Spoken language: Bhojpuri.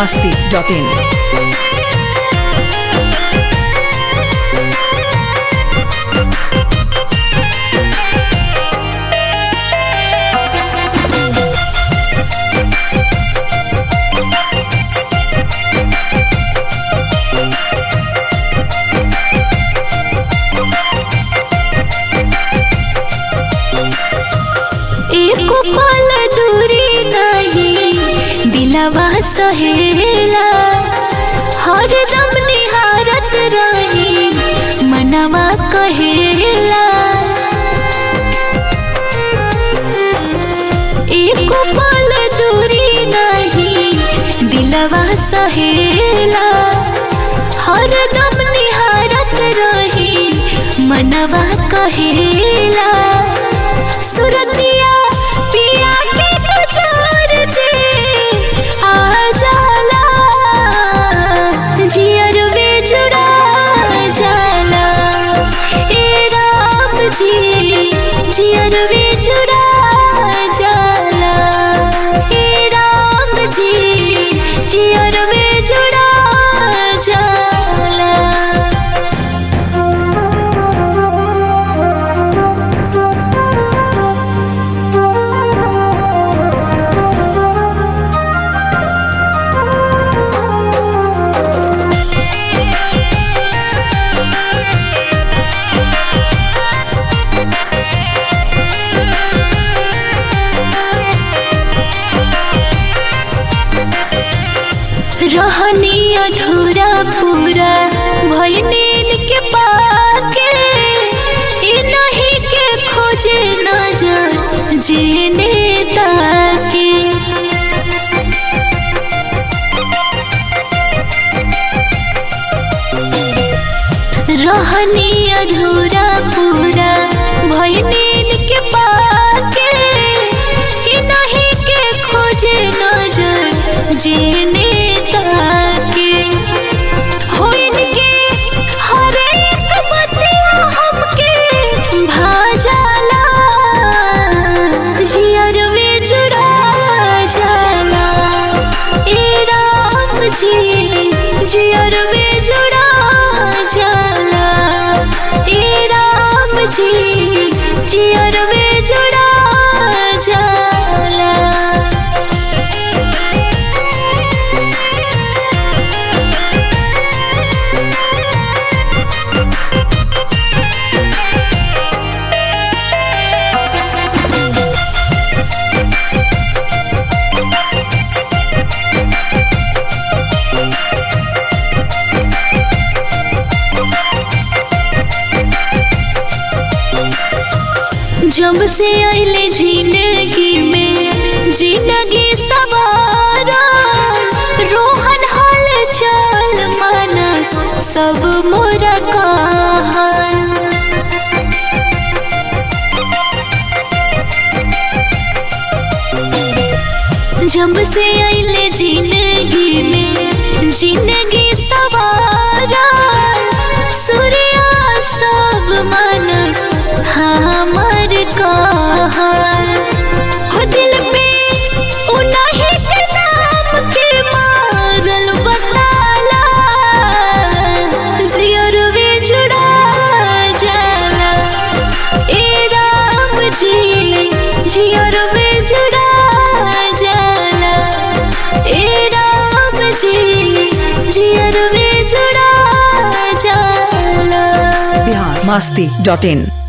masti.in. एको पल दूरी नहीं दिलवा सहेला हरदम निहारत रही मनवा कहेला एको पल दूरी नहीं दिलवा सहेला हरदम निहारत रही मनवा कहेला सुरतिया पिया के तुझार जे आ जाला जियर वे जुड़ा जाला ए राम जी जियर वे जुड़ा जाला ए राम जी जियर वे जुड़ा जाला रहनी अधूरा पूरा भैनीन के पाके ई नहीं के खोजे नजर जीने ताके रहनी अधूरा पूरा भैनीन के पाके ई नहीं के खोजे नजर जीने ताके होइन के हर एक बतिया हमके भा जाला जियर वे जुड़ा जाला ए राम जी जियर वे जुड़ा जाला ए राम जी जियर वे जुड़ा जाला जब से आइले जिंदगी में जिंदगी सवारा रोहन हाल चाल मानस सब मोरा कहल जब से आइले जिंदगी में जिंदगी सवारा सूर्या सब मनस हमर कहल हो दिल पे उन्हीं के नाम के मारल बताला जियर वे जुड़ा जाला ए राम जी जियर वे जुड़ा जाला ए राम जी जियर वे जुड़ा जाला Bihar masti.in.